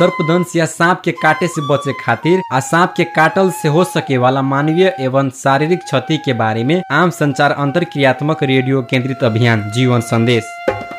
सर्पदंश या सांप के काटे से बचे खातिर आ सांप के काटल से हो सके वाला मानवीय एवं शारीरिक क्षति के बारे में आम संचार अंतर क्रियात्मक रेडियो केंद्रित अभियान जीवन संदेश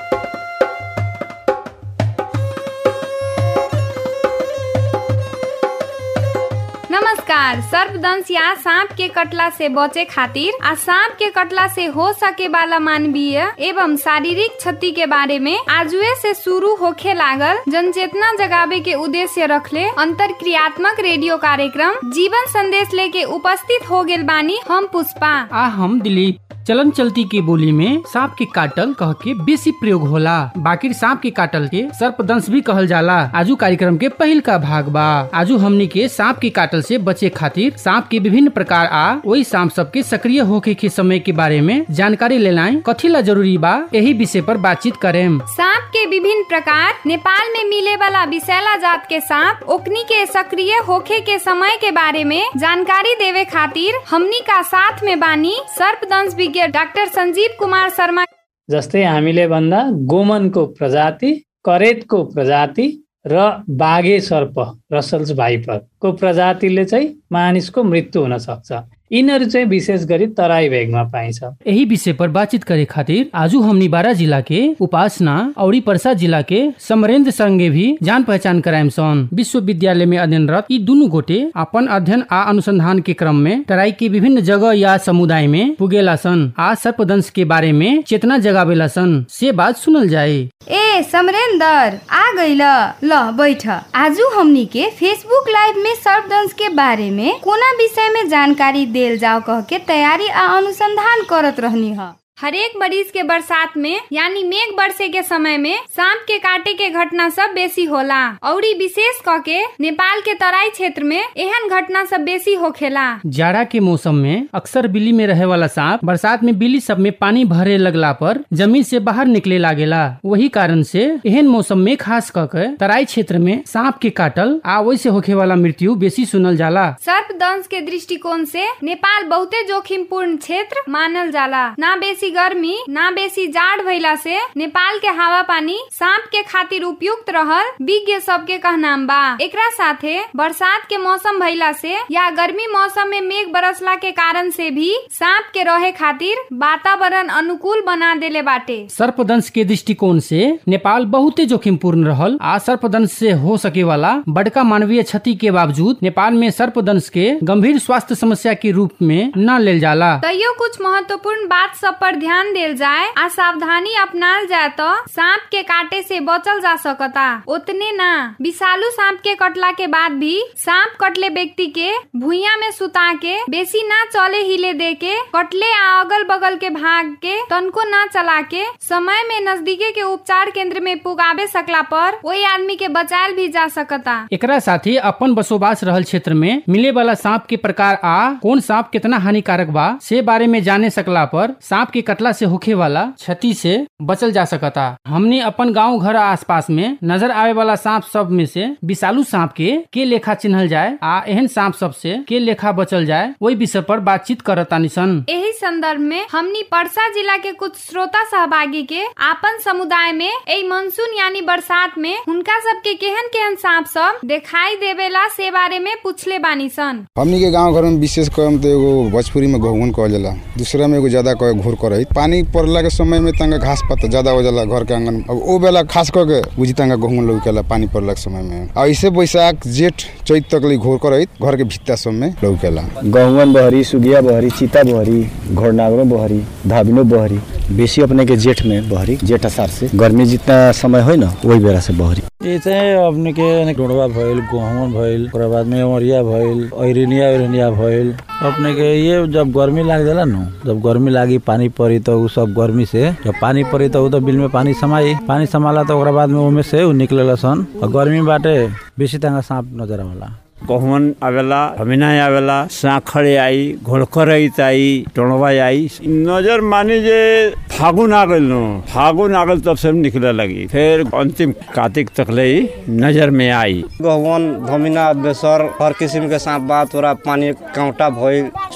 नमस्कार सर्पदंश या सांप के कटला से बचे खातिर आ सांप के कटला से हो सके वाला मानवीय एवं शारीरिक क्षति के बारे में आजुए से शुरू होखे लागल जनचेतना जगावे के उद्देश्य रखले अंतर क्रियात्मक रेडियो कार्यक्रम जीवन संदेश लेके उपस्थित हो गेल बानी हम पुष्पा आ हम दिलीप चलन चलती के बोली में सांप के काटल कह के बेसी प्रयोग होला बाकी सांप के काटल के सर्पदंश भी कहल जाला आजू कार्यक्रम के पहिल का भाग बा आजू हमनी के सांप के काटल से बचे खातिर सांप के विभिन्न प्रकार आ वही सांप सब के सक्रिय होके के समय के बारे में जानकारी लेना कथी ला जरूरी बा यही विषय पर बातचीत करेम सांप के विभिन्न प्रकार नेपाल में मिले वाला विषैला जात के सांप ओकनी के सक्रिय होखे के समय के बारे में जानकारी देवे खातिर हमनी का साथ में बानी सर्पदंश विज्ञ डाक्टर संजीव कुमार शर्मा जस्तै हामीले भन्दा गोमनको प्रजाति करेतको प्रजाति र बाघे सर्प रसल्स भाइपरको प्रजातिले चाहिँ मानिसको मृत्यु हुन सक्छ यिनीहरू चाहिँ विशेष गरी तराई भेगमा पाइन्छ यही विषय पर बातचीत करे खातिर आजू हमनी बारा जिला के उपासना और परसा जिला के समरेंद्र संगे भी जान पहचान कराएम सन विश्वविद्यालय में अध्ययनरत ई दुनु गोटे अपन अध्ययन आ अनुसंधान के क्रम में तराई के विभिन्न जगह या समुदाय में पुगेला सन आ सर्पदंश के बारे में चेतना जगावेला सन से बात सुनल जाए ए समरेंदर आ गइल ल बैठ आजू हमनी के फेसबुक लाइव में सर्पदंश के बारे में कोना विषय में जानकारी देल जाओ कह के तैयारी आ अनुसंधान करत रहनी ह हरेक मरीज के बरसात में यानी मेघ बरसे के समय में सांप के काटे के घटना सब बेसी होला और विशेष क के नेपाल के तराई क्षेत्र में एहन घटना सब बेसी होखेला जाड़ा के मौसम में अक्सर बिल्ली में रहे वाला सांप बरसात में बिल्ली सब में पानी भरे लगला पर जमीन से बाहर निकले लागेला वही कारण से एहन मौसम में खास करके तराई क्षेत्र में सांप के काटल आ वैसे होखे वाला मृत्यु बेसी सुनल जाला सर्पदंश के दृष्टिकोण से नेपाल बहुते जोखिम पूर्ण क्षेत्र मानल जाला ना बेसी गर्मी ना बेसी जाड़ भइला से नेपाल के हवा पानी सांप के खातिर उपयुक्त रहल विज्ञ सबके कहनाम बा एकरा साथे बरसात के मौसम भइला से या गर्मी मौसम में मेघ बरसला के कारण से भी सांप के रहे खातिर वातावरण अनुकूल बना देले बाटे सर्पदंश के दृष्टिकोण से नेपाल बहुते जोखिम पूर्ण रहल आ सर्पदंश से हो सके वाला बड़का मानवीय क्षति के बावजूद नेपाल में सर्पदंश के गंभीर स्वास्थ्य समस्या के रूप में न लेल जाला तैयो कुछ महत्वपूर्ण बात सब पर ध्यान देल जाए आ सावधानी अपनाल जाए तो सांप के काटे से बचल जा सकता उतने ना विषालु सांप के कटला के बाद भी सांप कटले व्यक्ति के भूया में सुता के बेसी ना चले हिले दे के कटले आ अगल बगल के भाग के तनको ना चला के समय में नजदीके के उपचार केंद्र में पुगावे सकला पर वही आदमी के बचायल भी जा सकता एकरा साथी अपन बसोबास रहल क्षेत्र में मिले वाला सांप के प्रकार आ कौन सांप कितना हानिकारक बा से बारे में जाने सकला पर सांप के कटला से होखे वाला क्षति से बचल जा सकता हमने अपन गांव घर आसपास में नजर आवे वाला सांप सब में से विषालु सांप के के लेखा चिन्हल जाए आ एहन सांप सब से के लेखा बचल जाए वही विषय पर बातचीत करतानी सन यही संदर्भ में हमनी परसा जिला के कुछ श्रोता सहभागी के आपन समुदाय में एई मानसून यानी बरसात में उनका सबके केहन केहन सांप सब दिखाई देवेला से बारे में पूछले बानी सन हमनी के गांव घर में विशेष कहम तो एगो भोजपुरी में घोंगन कहल जाला दूसरा में एगो ज्यादा कहे घूर करई पानी पड़ला के समय में तंगा घास पत्ता ज्यादा हो जाला घर के आंगन अब ओ बेला खास करके बुझी तंगा घोंगन लौकेला पानी पड़ला के समय में और ऐसे बैसाख जेठ चैत तक ले घोर करई घर के भित्ता सब में लौकेला गहुवन बहरी सुगिया बहरी चीता बहरी घोड़नागरो बहरी धाबिनो बहरी बेसी अपने के जेठ में बहरी जेठ असार से गर्मी जितना समय हो ना वही बेला से बहरी ये चाहिँ अपने के डोडवा भइल गहुँन भइल ओकरा बाद में अमरिया भइल ऐरिनिया ऐरिनिया भइल अपने के ये जब गर्मी लाग जाला न जब गर्मी लागी पानी परी तो उ सब गर्मी से जब पानी परी तो उ तो बिल में पानी समाई पानी समाला तो ओकरा बाद में ओमे से उ निकलेला सन और गर्मी बाटे बेसी तंगा सांप नजर आवेला गहुवन आवेला हमिना आवेला साखड़े आई घोड़खरई आई टोणवा आई नजर मानी जे फागुन आ गइल नु फागुन आ गइल तब से निकले लगी फिर अंतिम कार्तिक तक ले ही नजर में आई गहुवन धमिना बेसर हर किस्म के सांप बा तोरा पानी कांटा भइल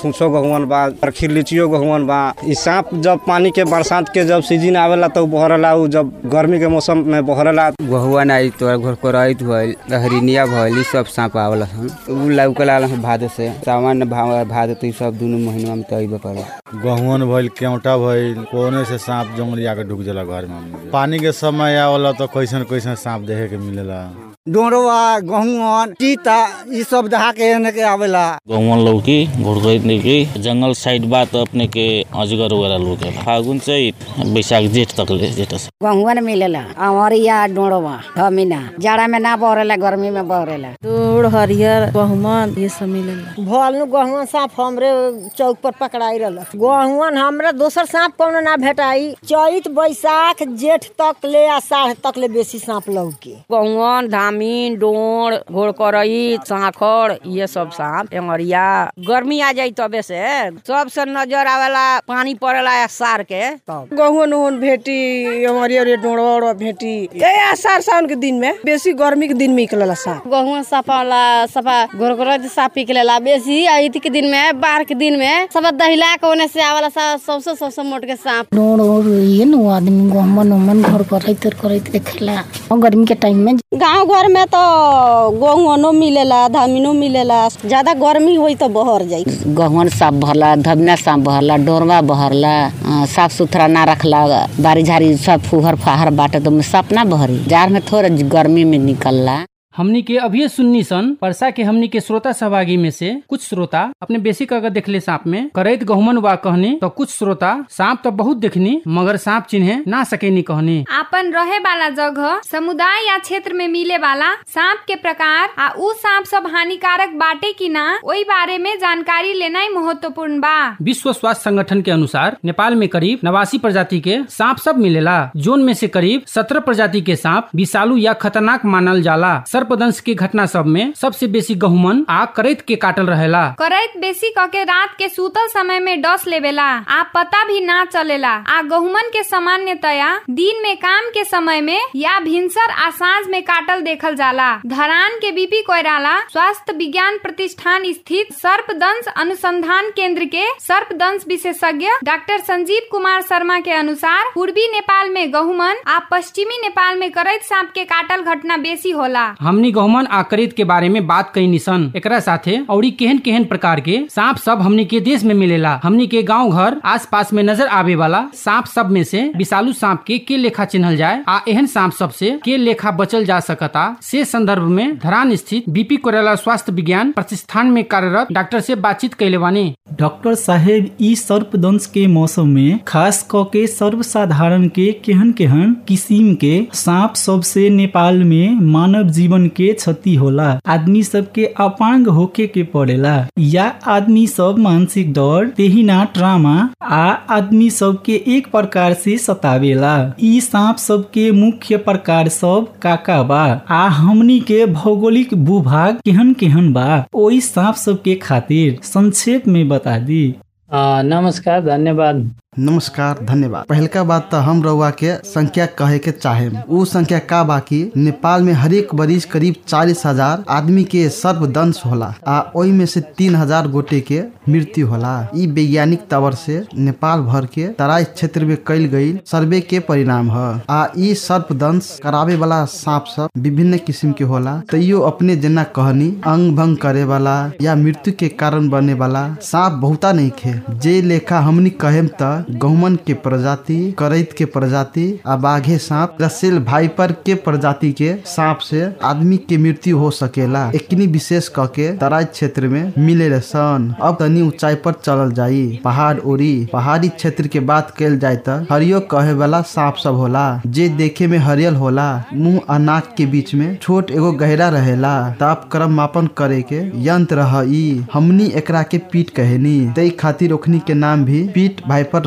फूसो गहुवन बा और खिरलिचियो गहुवन बा इ सांप जब पानी के बरसात के जब सीजन आवेला तो बहरला उ जब गर्मी के मौसम में बहरला गहुआ आई तो घर करैत भइल हरिनिया भइल इ सब सांप आवला सन उ लौकला भादो से सामान्य भाव भादो तो इ सब दुनु महीना में तो अइबे करला गहुवन भइल केवटा भइल कोने से सांप जंगली आके ढुक जाला घर में हमनी के। पानी के समय आवला तो कैसन कैसन सांप देखे के मिलेला डोरवा गहुवन चीता ई सब दहा के एने के आवेला गौवन लौकी घुड़कैत लौकी जंगल साइड बा तो अपने के अजगर वगैरह लौकेला फागुन चैत बैसाख जेठ तक ले जेठ से गहुवन मिलेला अमरिया डोड़वा हमीना जाड़ा में ना बहरेला गर्मी में बहरेला दूड़ हरियर गहुमन ये सब मिलेला भल गहुवन सांप हमरे चौक पर पकड़ाई रहल गहुवन हमरा दोसर सांप कोनो ना भेटाई चैत बैसाख जेठ तक ले आषाढ़ तक ले बेसी सांप लौके गहुवन धामीन डोड़ घोड़करई सांखड़ ये सब सांप एंगरिया गर्मी आ जाई तबे से सबसे नजर आवेला पानी पड़ेला सार के तब गहुवन उहुन भेटी हमारी और डोड़वा भेटी ये आषाढ़ सावन के दिन में बेसी गर्मी के दिन में निकलेला सांप गहुआ सफाला सफा घोरघोर सांप निकलेला बेसी अति के दिन में बाढ़ के दिन में सब दहिला के ओने से आवाला सा सबसे सबसे मोट के सांप डोर और ये न आदमी गहमन उमन घर करैत करैत देखेला और गर्मी के टाइम में गांव घर में तो गहुवनो मिलेला धामिनो मिलेला ज्यादा गर्मी होई तो बहर जाई गहुवन सांप भरला धबना सांप भरला डोरवा बहरला अ, साफ सुथरा ना रखला बारी झारी सब फुहर फाहर बाटे तो सांप ना बहरी जार में थोड़ा गर्मी में निकलला हमनी के अभी सुन्नी सन परसा के हमनी के श्रोता सहभागी में से कुछ श्रोता अपने बेसिक अगर देखले सांप में करैत गहुमन वा कहनी तो कुछ श्रोता सांप तो बहुत देखनी मगर सांप चिन्हे ना सकेनी कहनी आपन रहे वाला जगह समुदाय या क्षेत्र में मिले वाला सांप के प्रकार आ उ सांप सब हानिकारक बाटे की ना ओई बारे में जानकारी लेना ही महत्वपूर्ण बा विश्व स्वास्थ्य संगठन के अनुसार नेपाल में करीब नवासी प्रजाति के सांप सब मिलेला जोन में से करीब सत्रह प्रजाति के सांप विषालु या खतरनाक मानल जाला सर्पदंश के घटना सब में सबसे बेसी गहुमन आ करैत के काटल रहेला करैत बेसी कके रात के सूतल समय में डस लेवेला आ पता भी ना चलेला आ गहुमन के सामान्यतया दिन में काम के समय में या भिनसर आ साँझ में काटल देखल जाला धरान के बीपी कोयराला स्वास्थ्य विज्ञान प्रतिष्ठान स्थित सर्पदंश अनुसंधान केंद्र के सर्पदंश विशेषज्ञ डॉक्टर संजीव कुमार शर्मा के अनुसार पूर्वी नेपाल में गहुमन आ पश्चिमी नेपाल में करैत सांप के काटल घटना बेसी होला हमनी गहुमन आ करैत के बारे में बात कई निसन एकरा साथे औरी केहन केहन प्रकार के सांप सब हमनी के देश में मिलेला हमनी के गांव घर आस पास में नजर आवे वाला सांप सब में से विषालु सांप के के लेखा चिन्हल जाए आ एहन सांप सब से के लेखा बचल जा सकता से संदर्भ में धरान स्थित बीपी कोरेला स्वास्थ्य विज्ञान प्रतिष्ठान में कार्यरत डॉक्टर से बातचीत कैले बानी डॉक्टर साहेब ई सर्पदंश के मौसम में खास क के सर्वसाधारण के केहन केहन किस्म के सांप सबसे नेपाल में मानव जीवन के क्षति होला आदमी सब के अपांग होके के पड़ेला या आदमी सब मानसिक डर तेहिना ट्रामा आ आदमी सब के एक प्रकार से सतावेला ई सांप सब के मुख्य प्रकार सब काका बा आ हमनी के भौगोलिक भूभाग केहन केहन बा ओई सांप सब के खातिर संक्षेप में बता दी आ, नमस्कार धन्यवाद नमस्कार धन्यवाद पहलका बात तो हम रउआ के संख्या कहे के चाहे उ संख्या का बाकी नेपाल में हरेक बरिस करीब चालीस हजार आदमी के सर्वदंश होला आ ओई में से तीन हजार गोटे के मृत्यु होला ई वैज्ञानिक तवर से नेपाल भर के तराई क्षेत्र में कैल गई सर्वे के परिणाम है आ ई सर्पदंश करावे वाला सांप सब विभिन्न किस्म के होला तैयो अपने जना कहनी अंग भंग करे वाला या मृत्यु के कारण बने वाला सांप बहुता नहीं खे जे लेखा हमनी कहेम त गहुमन के प्रजाति करैत के प्रजाति आ बाघे सांप रसेल भाईपर के प्रजाति के सांप से आदमी के मृत्यु हो सकेला एकनी विशेष क के तराई क्षेत्र में मिले सन अब तनी ऊंचाई पर चलल जाई पहाड़ ओरी पहाड़ी क्षेत्र के बात कल जाए त हरियो कहे वाला सांप सब होला जे देखे में हरियल होला मुंह आ नाक के बीच में छोट एगो गहरा रहेला ताप क्रम मापन करे के यंत्र ह ई हमनी एकरा के पीठ कहेनी तई खातिर ओखनी के नाम भी पीठ भाईपर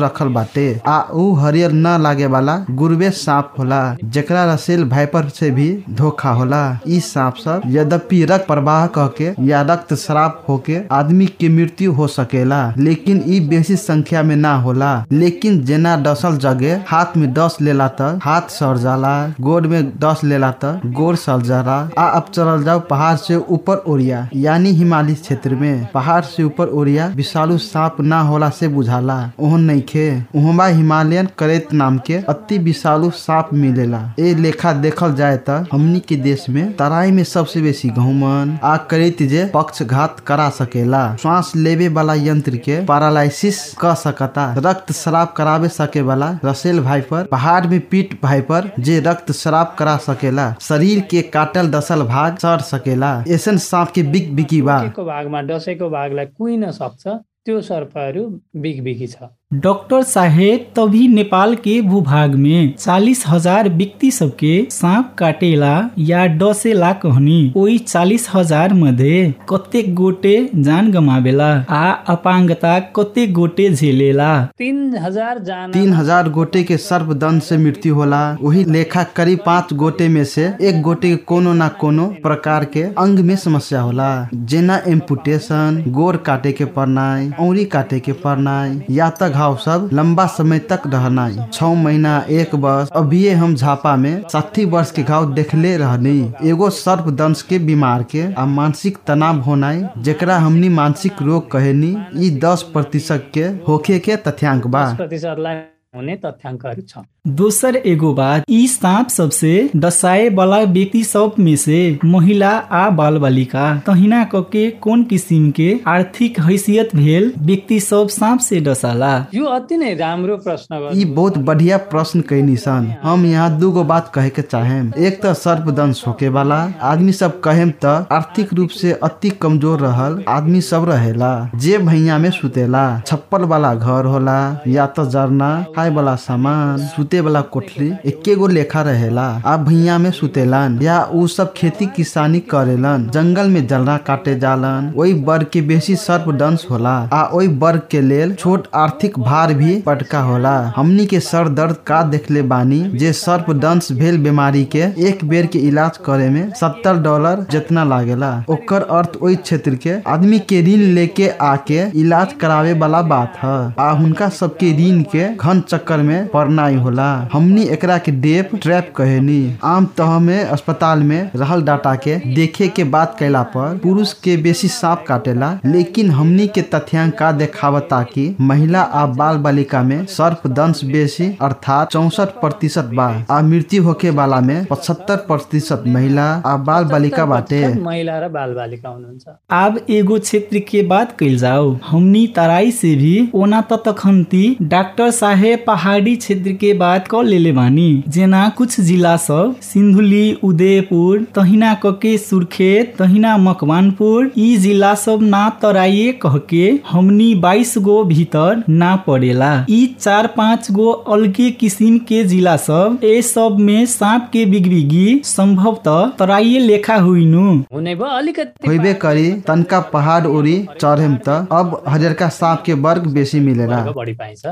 रखल बाटे आ ऊ हरियर न लागे वाला गुरबे सांप होला जेकरा रसेल भाइपर से भी धोखा होला ई सांप सब यद्यपि रक्त प्रवाह कह के या रक्त श्राप होके आदमी के मृत्यु हो सकेला लेकिन ई बेसी संख्या में ना होला लेकिन जेना डसल जगह हाथ में डस लेला त हाथ सड़ जाला गोड़ में डस लेला त गोड़ सड़ जाला आ अब चलल जाओ पहाड़ से ऊपर ओरिया यानी हिमालय क्षेत्र में पहाड़ से ऊपर ओरिया विषालु सांप ना होला से बुझाला ओहन नहीं खे उहमा हिमालयन करेत नाम के अति विषालु सांप मिलेला ए लेखा देखल जाए त हमनी के देश में तराई में सबसे बेसी गहुमन आ करेत जे पक्षघात करा सकेला श्वास लेवे वाला यंत्र के पैरालाइसिस क सकता रक्त शराब करावे सके वाला रसेल भाइपर पहाड़ में पीट भाइपर जे रक्त शराब करा सकेला शरीर के काटल दसल भाग सर सकेला ऐसन सांप के बिक बिकी बा को भागमा डसेको भागलाई कुहिन सक्छ त्यो सर्पहरू बिगबिगी छ डॉक्टर साहेब तभी नेपाल के भूभाग में चालीस हजार व्यक्ति सबके सांप काटेला या डसेला कहनी ओई चालीस हजार मध्ये कतेक गोटे जान गमावेला आ अपांगता कतेक गोटे झेलेला तीन हजार जान तीन हजार गोटे के सर्पदंश से मृत्यु होला वही लेखा करीब पाँच गोटे में से एक गोटे के कोनो ना कोनो प्रकार के अंग में समस्या होला जेना एम्पुटेशन गोर काटे के पड़नाई औरी काटे के पड़नाई या त घाव सब लंबा समय तक रहनाई छह महीना एक वर्ष अभी हम झापा में साठी वर्ष के घाव देखले रहनी एगो सर्प दंश के बीमार के आ मानसिक तनाव होनाई जेकरा हमनी मानसिक रोग कहेनी ई दस प्रतिशत के होखे के तथ्यांक बा प्रतिशतलाई हुने तथ्याङ्कहरू छ दोसर एगो बात ई सांप सबसे डसाए वाला व्यक्ति सब में से महिला आ बाल बालिका तहिना क के कोन किसिम के आर्थिक हैसियत भेल व्यक्ति सब सांप से डसाला यो अति नै राम्रो प्रश्न ई बहुत बढ़िया प्रश्न कैनी सन हम यहाँ दूगो बात कहे के चाहेम एक त सर्पदंश होके वाला आदमी सब कहेम त आर्थिक रूप से अति कमजोर रहल आदमी सब रहेला जे भैया में सुतेला छप्पर वाला घर होला या त जरना खाए वाला सामान सुते वाला कोठली एके गो लेखा रहेला आ भैया में सुतेलन या उ सब खेती किसानी करेलन जंगल में जलना काटे जालन ओई वर्ग के बेसी सर्प दंश होला आ ओई वर्ग के लेल छोट आर्थिक भार भी पटका होला हमनी के सर दर्द का देखले बानी जे सर्प दंश भेल बीमारी के एक बेर के इलाज करे में सत्तर डॉलर जितना लागेला ओकर अर्थ ओई क्षेत्र के आदमी के ऋण लेके आके इलाज करावे वाला बात है आ हुनका सबके ऋण के घन चक्कर में पड़नाई होला हमनी एकरा के डेप ट्रैप कहेनी आम तह में अस्पताल में रहल डाटा के देखे के बात कैला पर पुरुष के बेसी सांप काटेला लेकिन हमनी के तथ्यांक का देखावता कि महिला आ बाल बालिका में सर्प दंश बेसी अर्थात चौसठ प्रतिशत बा आ मृत्यु होके वाला में पचहत्तर प्रतिशत महिला आ बाल बालिका बाटे महिला र बालबालिका हुनुहुन्छ अब एगो क्षेत्र के बात कैल जाओ हमनी तराई से भी ओना त तखन्ती डॉक्टर साहेब पहाड़ी क्षेत्र के बात क लेले बानी जेना कुछ जिला सब सिन्धुली उदयपुर तहिना कके सुर्खेत तहिना मकवानपुर ई जिला सब ना तराइए कहके हमनी बाईस गो भीतर ना पड़ेला ई चार पाँच गो अलगे किसिम के जिला सब ए सब में सांप के बिगबिगी संभवतः तराइए लेखा हुइनु हुने भयो अलिकति होइबे करी तनका पहाड़ ओरी चढ़ेम त अब हरियरका सांप के वर्ग बेसी मिलेला बढी पाइन्छ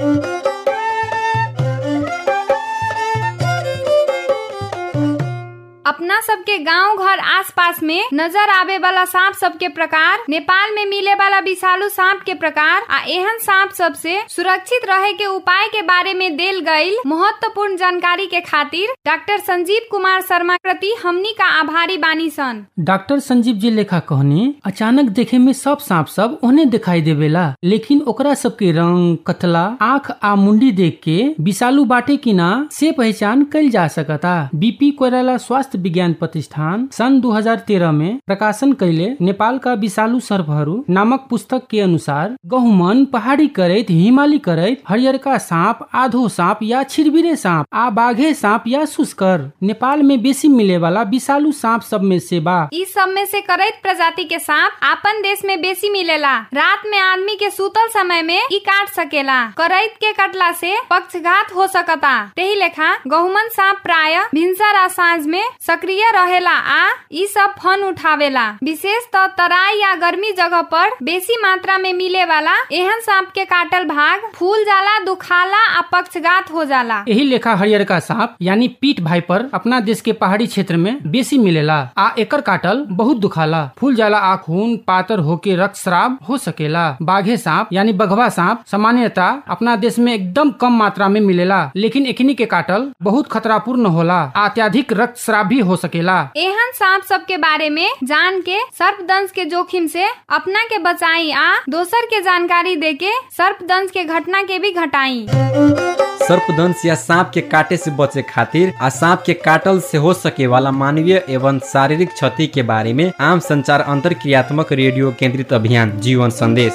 अपना सबके गांव घर आसपास में नजर आवे वाला सांप सब के प्रकार नेपाल में मिले वाला विषालु सांप के प्रकार आ एहन सांप सब से सुरक्षित रहे के उपाय के बारे में देल गई महत्वपूर्ण जानकारी के खातिर डॉक्टर संजीव कुमार शर्मा प्रति हमनी का आभारी बानी सन डॉक्टर संजीव जी लेखा कहनी अचानक देखे में सब सांप सब ओने दिखाई देवेला लेकिन ओकरा सबके रंग कतला आँख आ मुंडी देख के विषालु बाटे कि ना से पहचान कल जा सकता बीपी कोयराला स्वास्थ्य विज्ञान प्रतिष्ठान सन 2013 में प्रकाशन कैले नेपाल का विषालु सर्पहरू नामक पुस्तक के अनुसार गहुमन पहाड़ी करैत हिमाली करैत हरियरका सांप आधो सांप या छिरबिरे सांप आ बाघे सांप या सुस्कर नेपाल में बेसी मिले वाला विषालु सांप सब में से बा इस सब में से करैत प्रजाति के सांप आपन देश में बेसी मिलेला रात में आदमी के सूतल समय में ई काट सकेला करैत के कटला से पक्षघात हो सकता तेही लेखा गहुमन सांप प्राय भिनसर आ साँझ में सक्रिय सक्रिय रहेला आ ई सब फन उठावेला विशेष त तराई या गर्मी जगह पर बेसी मात्रा में मिले वाला एहन सांप के काटल भाग फूल जाला दुखाला आ पक्षघात हो जाला यही लेखा हरियरका सांप यानी पीठ भाइपर अपना देश के पहाड़ी क्षेत्र में बेसी मिलेला आ एकर काटल बहुत दुखाला फूल जाला आ खून पातर होके रक्तस्राव हो सकेला बाघे सांप यानी बघवा सांप सामान्यतः अपना देश में एकदम कम मात्रा में मिलेला लेकिन एकनी के काटल बहुत खतरापूर्ण होला आ अत्याधिक रक्तस्राव भी हो सकेला एहन सांप सब के बारे में जान के सर्पदंश के जोखिम से अपना के बचाई आ दोसर के जानकारी दे के सर्पदंश के घटना के भी घटाई सर्पदंश या सांप के काटे से बचे खातिर आ सांप के काटल से हो सके वाला मानवीय एवं शारीरिक क्षति के बारे में आम संचार अंतर क्रियात्मक रेडियो केंद्रित अभियान जीवन संदेश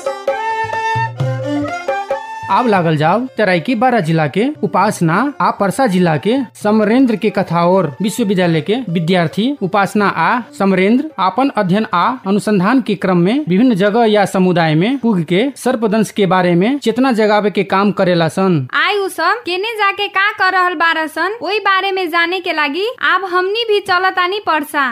आब लागल जाओ तराई बारह जिला के उपासना आ परसा जिला के समरेंद्र के कथाओर विश्वविद्यालय के विद्यार्थी उपासना आ समरेंद्र अपन अध्ययन आ अनुसंधान के क्रम में विभिन्न जगह या समुदाय में पुग के सर्पदंश के बारे में चेतना जगावे के काम करेला सन आई उ सब केने जाके का कर रहल बारह सन ओई बारे में जाने के लागी अब हमनी भी चलतानी परसा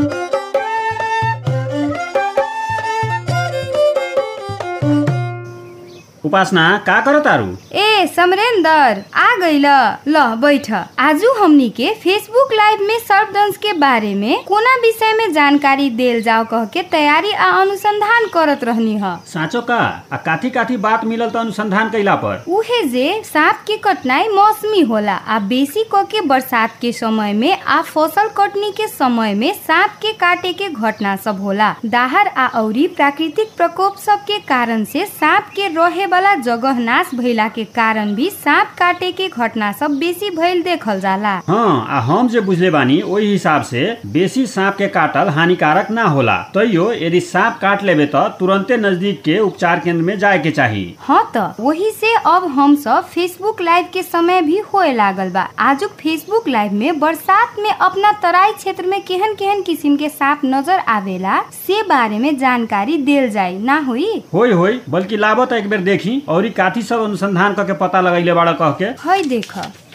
उपासना का करो तारू ए समरेंदर आ गइल ल बैठ आजू हमनी के फेसबुक लाइव में सर्पदंश के बारे में कोना विषय में जानकारी देल जाओ कह के तैयारी आ अनुसंधान करत रहनी ह साँचो का आ काथी काथी बात मिलल त अनुसंधान कैला पर उहे जे सांप के कटनाई मौसमी होला आ बेसी क के बरसात के समय में आ फसल कटनी के समय में सांप के काटे के घटना सब होला दाहर आ औरी प्राकृतिक प्रकोप सब के कारण से सांप के रहे वाला जगह नाश भइला के कारण भी सांप काटे के घटना सब बेसी भइल देखल जाला हाँ आ हम जे बुझले बानी ओही हिसाब से बेसी सांप के काटल हानिकारक ना होला तैयो यदि सांप काट लेबे त तुरंते नजदीक के उपचार केंद्र में जाए के चाही हाँ त वही से अब हम सब फेसबुक लाइव के समय भी होए लागल बा आजुक फेसबुक लाइव में बरसात में अपना तराई क्षेत्र में केहन केहन किसिम के सांप नजर आवेला से बारे में जानकारी देल जाई ना हुई होई होई बल्कि लाबो त एक बेर देखी और ई काथी सब अनुसंधान करके पता लगैले बाड़ा कह के है देख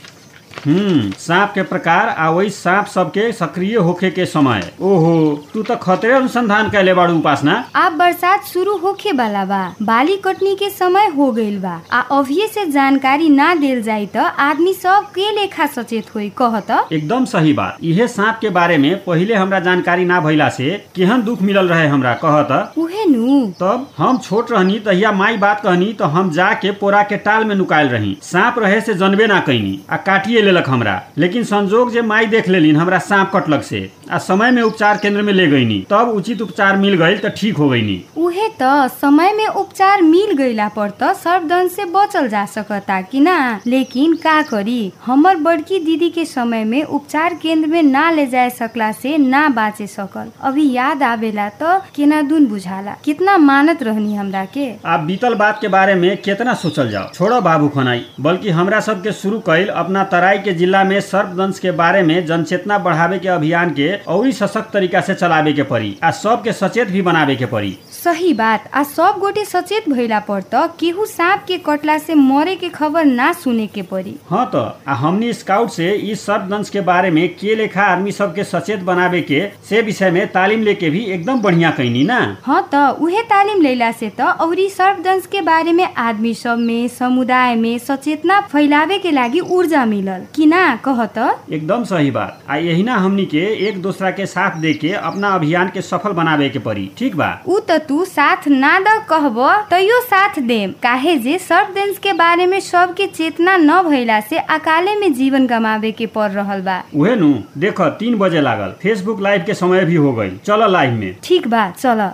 हम्म सांप के प्रकार आ वही सांप सबके सक्रिय होखे के समय ओहो तू तो खतरे अनुसंधान कैले बाड़ू उपासना अब बरसात शुरू होखे वाला बा बाली कटनी के समय हो गइल बा आ अभिये से जानकारी ना देल जाई त आदमी सब के लेखा सचेत होई कहत एकदम सही बात इहे सांप के बारे में पहिले हमरा जानकारी ना भइला से केहन दुख मिलल रहे हमरा कहत उहे नु तब हम छोट रहनी तहिया माई बात कहनी तो हम जाके पोरा के टाल में नुकायल रही सांप रहे से जनबे ना कैनी आ काटिए लेलक हमरा लेकिन संजोग जे माई देख लेलिन हमरा सांप कटलक से आ समय में उपचार केंद्र में ले गईनी तब उचित उपचार मिल गई तो ठीक हो गईनी उहे त समय में उपचार मिल गईला पर त सर्पदंश से बचल जा सकता कि ना लेकिन का करी हमर बड़की दीदी के समय में उपचार केंद्र में ना ले जाए सकला से ना बाचे सकल अभी याद आवेला त केना दुन बुझाला कितना मानत रहनी हमरा के आप बीतल बात के बारे में कितना सोचल जाओ छोड़ो बाबू खनाई बल्कि हमरा सबके शुरू कैल अपना तराई के जिला में सर्पदंश के बारे में जनचेतना बढ़ावे के अभियान के और सशक्त तरीका से चलावे के पड़ी आ सबके सचेत भी बनावे के पड़ी सही बात आ सब गोटे सचेत भइला पर त केहू सांप के कटला से मरे के खबर ना सुने के पड़ी हाँ तो आ हमनी स्काउट से इस सर्पदंश के बारे में के लेखा आदमी सबके सचेत बनावे के से विषय में तालीम लेके भी एकदम बढ़िया कैनी ना हाँ त उहे तालिम लेला से त औरी सर्पदंश के बारे में आदमी सब में समुदाय में सचेतना फैलावे के लागि ऊर्जा मिलल कि ना कह त एकदम सही बात आ यही ना हमनी के एक दूसरा के साथ दे के अपना अभियान के सफल बनावे के पड़ी ठीक बा उ त तू साथ ना द कहब तैयो साथ देम काहे जे सर्पदंश के बारे में सबके चेतना न भइला से अकाले में जीवन गमावे के पड़ रहल बा उहे नु देख तीन बजे लागल फेसबुक लाइव के समय भी हो गई चलो लाइव में ठीक बा चल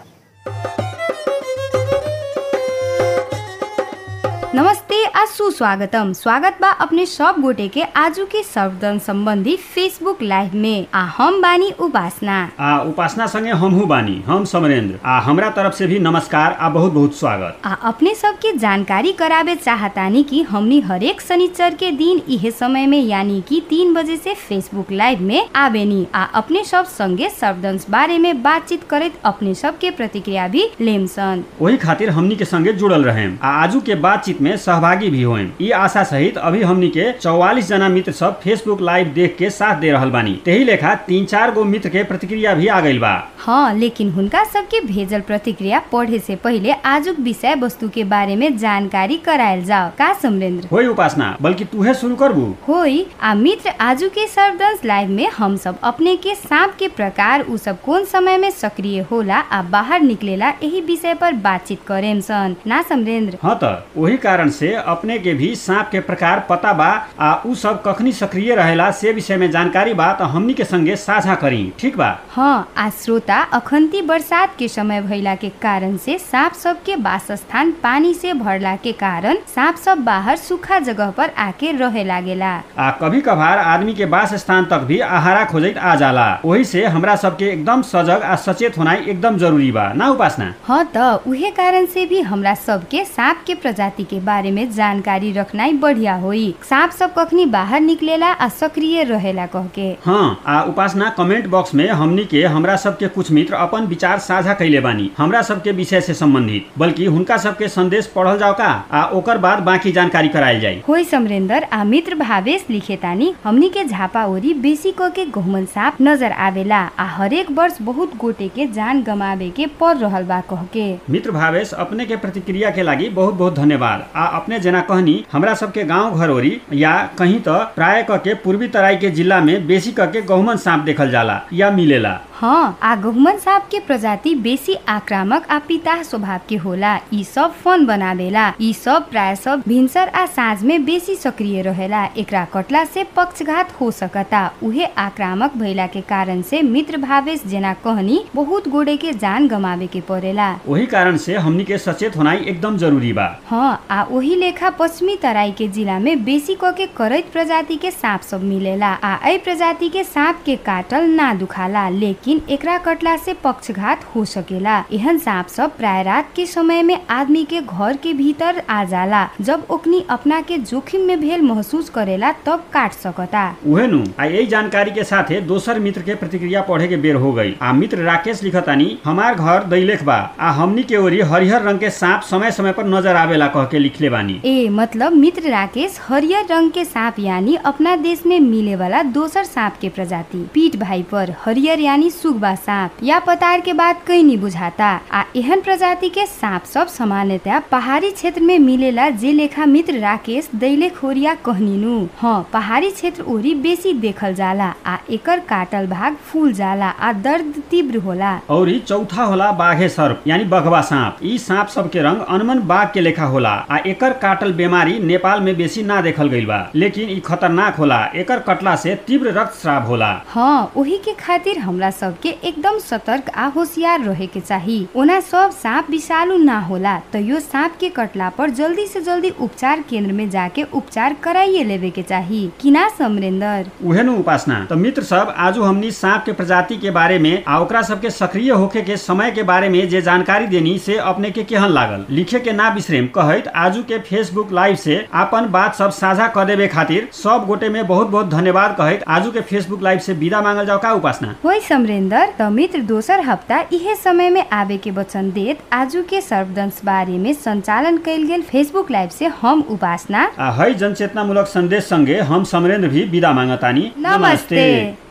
नमस्ते आ सुस्वागतम स्वागत बा अपने सब गोटे के आजू के सर्वदन संबंधी फेसबुक लाइव में आ हम बानी उपासना आ उपासना संगे हमहू बानी हम समरेंद्र आ हमरा तरफ से भी नमस्कार आ बहुत बहुत स्वागत आ अपने सबके जानकारी करावे चाहतानी कि हमनी हरेक शनिचर के दिन इहे समय में यानी कि तीन बजे से फेसबुक लाइव में आवेनी आ अपने सब संगे सर्वदंश बारे में बातचीत करत अपने सब के प्रतिक्रिया भी लेमसन वही खातिर हमनी के संगे जुड़ल रहे आ आजू के बातचीत में सहभागी भी होए ई आशा सहित अभी हमनी के चौवालीस जना मित्र सब फेसबुक लाइव देख के साथ दे रहल बानी तेही लेखा तीन चार गो मित्र के प्रतिक्रिया भी आ गइल बा हाँ लेकिन हुनका सबके भेजल प्रतिक्रिया पढ़े से पहिले आजुक विषय वस्तु के बारे में जानकारी करायल जाओ का समरेंद्र होई उपासना बल्कि तूहे शुरू करबू होई आ मित्र आजू के सर्वदंश लाइव में हम सब अपने के सांप के प्रकार उ सब कौन समय में सक्रिय होला आ बाहर निकलेला यही विषय पर बातचीत करेम सन ना समरेंद्र हाँ त वही कारण से अपने के भी सांप के प्रकार पता बा आ उ सब कखनी सक्रिय रहेला से विषय में जानकारी बा त हमनी के संगे साझा करी ठीक बा हाँ आ श्रोता अखंती बरसात के समय भइला के कारण से सांप सब के वासस्थान पानी से भरला के कारण सांप सब बाहर सूखा जगह पर आके रहे लागेला आ कभी कभार आदमी के वास स्थान तक भी आहारा खोजत आ जाला वही से हमरा सबके एकदम सजग आ सचेत होनाई एकदम जरूरी बा ना उपासना हाँ त उहे कारण से भी हमरा सबके सांप के प्रजाति के बारे में जानकारी रखनाई बढ़िया होई सांप सब कखनी बाहर निकलेला आ सक्रिय रहेला कह के हाँ आ उपासना कमेंट बॉक्स में हमनी के हमरा सबके कुछ मित्र अपन विचार साझा कैले बानी हमरा सबके विषय से संबंधित बल्कि हुनका सबके संदेश पढ़ल जाओ का आ ओकर बाद बाकी जानकारी करायल जाई होई समरेंद्र आ मित्र भावेश लिखे तानी हमनी के झापा ओरी बेसी क के गहुमन सांप नजर आवेला आ हरेक वर्ष बहुत गोटे के जान गमावे के पड़ रहल बा कह के मित्र भावेश अपने के प्रतिक्रिया के लागि बहुत बहुत धन्यवाद आ अपने जना कहनी हमरा सबके गांव घर ओरी या कहीं तो प्राय क के पूर्वी तराई के जिला में बेसी क के गहुमन सांप देखल जाला या मिलेला हाँ आ गहुमन सांप के प्रजाति बेसी आक्रामक आ पिता स्वभाव के होला ई सब फन बनावेला ई सब प्राय सब भिनसर आ साँझ में बेसी सक्रिय रहेला एकरा कटला से पक्षघात हो सकता उहे आक्रामक भइला के कारण से मित्र भावेश जना कहनी बहुत गोड़े के जान गमावे के पड़ेला वही कारण से हमनी के सचेत होनाई एकदम जरूरी बा हाँ आ वही लेखा पश्चिमी तराई के जिला में बेसी क के करैत प्रजाति के सांप सब मिलेला आ ए प्रजाति के सांप के काटल ना दुखाला लेकिन एकरा कटला से पक्षघात हो सकेला एहन सांप सब प्राय रात के समय में आदमी के घर के भीतर आ जाला जब ओकनी अपना के जोखिम में भेल महसूस करेला तब काट सकता उहे नु आ यही जानकारी के साथे दोसर मित्र के प्रतिक्रिया पढ़े के बेर हो गई आ मित्र राकेश लिखतानी हमार घर दैलेख बा आ हमनी के ओरी हरिहर रंग के सांप समय समय पर नजर आवेला कह के लिखले बानी ए मतलब मित्र राकेश हरियर रंग के सांप यानी अपना देश में मिले वाला दोसर सांप के प्रजाति पीठ भाई पर हरियर यानी सुगबा सांप या पतार के बात कहीं नहीं बुझाता आ एहन प्रजाति के सांप सब सामान्यतया पहाड़ी क्षेत्र में मिलेला जे लेखा मित्र राकेश दैले खोरिया कहनीनु हाँ पहाड़ी क्षेत्र ओरी बेसी देखल जाला आ एकर काटल भाग फूल जाला आ दर्द तीव्र होला और ई चौथा होला बाघे सर्प यानी बघवा सांप ई सांप सब के रंग अनमन बाघ के लेखा होला आ एकर काटल बीमारी नेपाल में बेसी ना देखल गइल बा लेकिन ई खतरनाक होला एकर कटला से तीव्र रक्तस्राव होला हाँ ओही के खातिर हमरा सबके एकदम सतर्क आ होशियार रहे के चाही ओना सब सांप विषालु ना होला त यो सांप के कटला पर जल्दी से जल्दी उपचार केंद्र में जाके उपचार कराइए लेवे के चाही कि ना समरेंद्र उहे नु उपासना तो मित्र सब आजू हमनी सांप के प्रजाति के बारे में आ ओकरा सबके सक्रिय होखे के समय के बारे में जे जानकारी देनी से अपने के केहन लागल लिखे के ना बिसरेम कहत आजू के फेसबुक लाइव से अपन बात सब साझा कर देवे खातिर सब गोटे में बहुत बहुत धन्यवाद कहत आजू के फेसबुक लाइव से विदा मांगल जाओ का उपासना होई समरेंद्र त मित्र दोसर हफ्ता इहे समय में आवे के वचन देत आजू के सर्वदंश बारे में संचालन कैल गेल फेसबुक लाइव से हम उपासना आ है जनचेतनामूलक संदेश संगे हम समरेंद्र भी विदा मांगतानी नमस्ते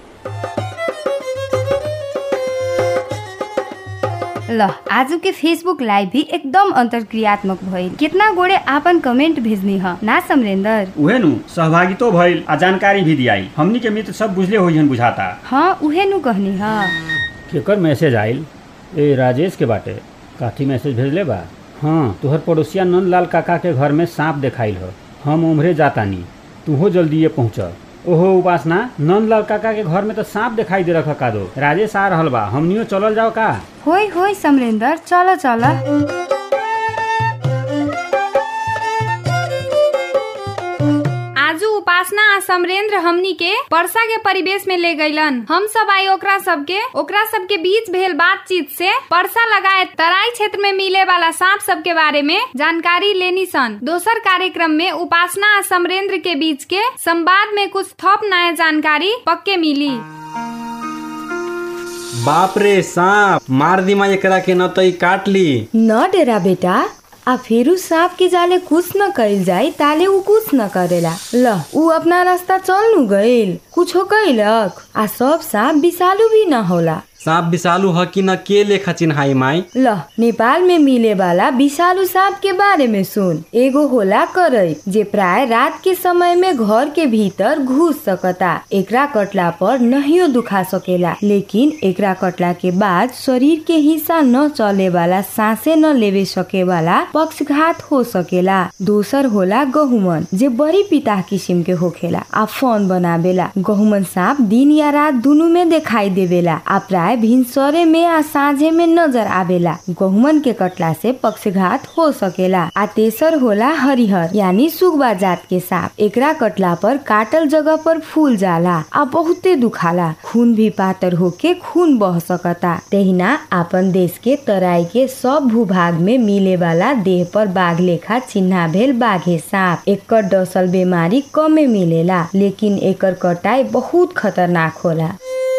ल आज के फेसबुक लाइव भी एकदम अंतरक्रियात्मक भइल कितना गोड़े आपन कमेंट भेजनी ह ना समरेंद्र उहे नु सहभागितो भइल आ जानकारी भी दियाई हमनी के मित्र सब बुझले होइहन बुझाता हाँ उहे नु कहनी ह केकर मैसेज आइल ए राजेश के बाटे काठी मैसेज भेजले बा हाँ तुहर पड़ोसिया नंदलाल काका के घर में सांप देखाइल हो हम उम्हरे जातानी तूहो जल्दी ये पहुँच ओहो उपासना नंदलाल काका के घर में तो सांप दिखाई दे रखा का दो राजेश आ रहल बा हमनियो चलल जाओ का होई होई समरेंद्र चल चल आजू उपासना आ समरेंद्र हमनी के वर्षा के परिवेश में ले गईलन हम सब आई ओकरा सबके ओकरा सबके बीच भेल बातचीत से वर्षा लगाए तराई क्षेत्र में मिले वाला सांप सब के बारे में जानकारी लेनी सन दोसर कार्यक्रम में उपासना आ समरेंद्र के बीच के संवाद में कुछ थप नया जानकारी पक्के मिली बाप रे सांप मार दी माँ एकरा के न तो ई काट ली न डेरा बेटा आ फिर सांप के जाले कुछ न कइल जाई ताले उ कुछ न करेला ल उ अपना रास्ता चल नु गइल कुछो कइलक आ सब सांप विषालु भी न होला सांप विषालु ह कि न के लेखा चिन्हाई माई ल नेपाल में मिले वाला विषालु सांप के बारे में सुन एगो होला करई जे प्राय रात के समय में घर के भीतर घुस सकता एकरा कटला पर नहियो दुखा सकेला लेकिन एकरा कटला के बाद शरीर के हिस्सा न चले वाला सांसे न लेवे सके वाला पक्षघात हो सकेला दोसर होला गहुमन जे बड़ी पिता किसिम के होखेला आ फन बनावेला गहुमन सांप दिन या रात दुनु में दिखाई देवेला आ प्राय भिनसरे में आ साँझे में नजर आवेला गहुमन के कटला से पक्षघात हो सकेला आ तेसर होला हरिहर यानी सुगबा जात के सांप एकरा कटला पर काटल जगह पर फूल जाला आ बहुते दुखाला खून भी पातर होके खून बह सकता तहिना आपन देश के तराई के सब भूभाग में मिले वाला देह पर बाघ लेखा चिन्हा भेल बाघे सांप एकर डसल बीमारी कमे मिलेला लेकिन एकर कटाई बहुत खतरनाक होला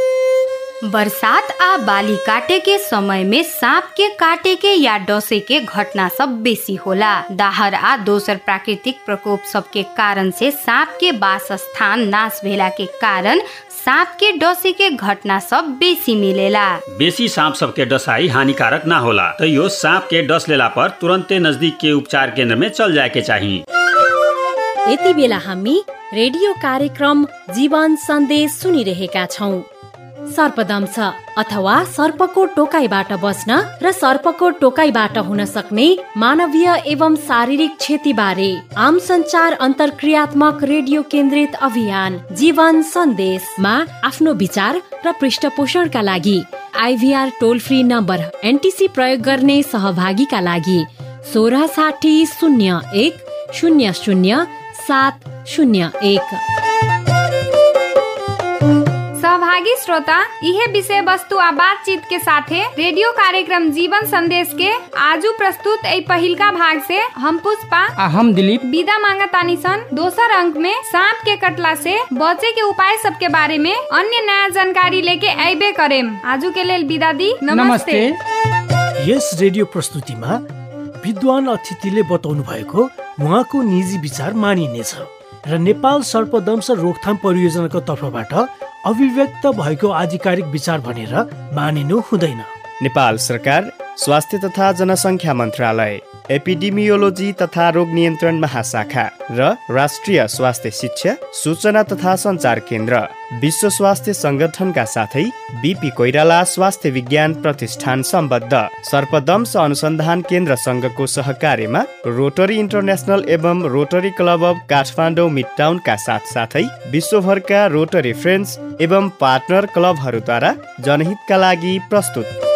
बरसात आ बाली काटे के समय में सांप के काटे के या डसे के घटना सब बेसी होला दाहर आ दोसर प्राकृतिक प्रकोप सब के कारण से सांप के वास स्थान नाश भेला के कारण सांप के डसे के घटना सब बेसी मिलेला बेसी सांप सबके डसाई हानिकारक ना होला तैयो सांप के डस लेला पर तुरंते नजदीक के उपचार केंद्र में चल जाए के चाहिए यति बेला हामी रेडियो कार्यक्रम जीवन सन्देश सुनिरहेका छौँ सर्पदंश अथवा सर्पको टोकाइबाट बस्न र सर्पको टोकाइबाट हुन सक्ने मानवीय एवं शारीरिक क्षतिबारे आम संचार अन्तर्क्रियात्मक रेडियो केन्द्रित अभियान जीवन सन्देशमा आफ्नो विचार र पृष्ठपोषणका लागि IVR toll free number NTC प्रयोग गर्ने सहभागीका लागि सोह्र साठी शून्य एक शून्य शून्य सात शून्य एक सहभागी श्रोता इहे विषय वस्तु आ बातचीत के साथे रेडियो कार्यक्रम जीवन संदेश के आजू प्रस्तुत ए पहिलका भाग से हम पुष्पा आ हम दिलीप विदा मांगा तानी सन दोसर अंक में सांप के कटला से बचे के उपाय सब के बारे में अन्य नया जानकारी लेके अबे करेम आजू के लेल विदा दी नमस्ते, यस रेडियो प्रस्तुतिमा विद्वान अतिथिले बताउनु भएको उहाँको निजी विचार मानिनेछ र नेपाल सर्पदंश रोकथाम परियोजनाको तर्फबाट अभिव्यक्त भएको आधिकारिक विचार भनेर मानिनु हुँदैन नेपाल सरकार स्वास्थ्य तथा जनसङ्ख्या मन्त्रालय एपिडेमियोलोजी तथा रोग नियन्त्रण महाशाखा र राष्ट्रिय स्वास्थ्य शिक्षा सूचना तथा सञ्चार केन्द्र विश्व स्वास्थ्य सङ्गठनका साथै बिपी कोइराला स्वास्थ्य विज्ञान प्रतिष्ठान सम्बद्ध सर्पदंश अनुसन्धान केन्द्र सङ्घको सहकार्यमा रोटरी इन्टरनेसनल एवं रोटरी क्लब अफ काठमाडौँ मिडटाउनका साथसाथै विश्वभरका रोटरी फ्रेन्ड्स एवं पार्टनर क्लबहरूद्वारा जनहितका लागि प्रस्तुत